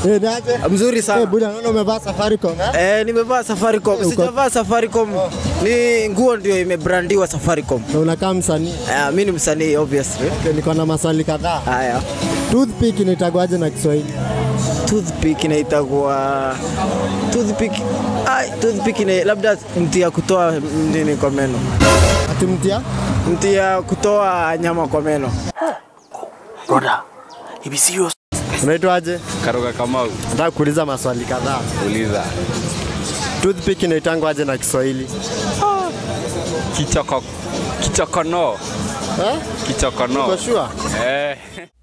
Eh, niaje? Mzuri Eh, sana. buda naona umevaa Safaricom eh? Eh, nimevaa Safaricom. uko- Sijavaa Safaricom. Ni nguo ndio imebrandiwa Safaricom. Na unakaa msanii. Eh, mimi ni msanii obviously. Okay, niko na maswali kadhaa. Haya. Toothpick inaitagwaje na Kiswahili? Toothpick inaitagwa toothpick. Ai, toothpick ni labda mti ya kutoa nini kwa meno. Ati mtia? Mti ya kutoa nyama kwa meno. Broda, hivi serious? Unaitwaje? Karuga Kamau, Nataka kuuliza maswali kadhaa. uliza. Toothpick inaitangwaje na Kiswahili? Kichoko, kichokono, Eh? kichokono. Uko sure? Eh.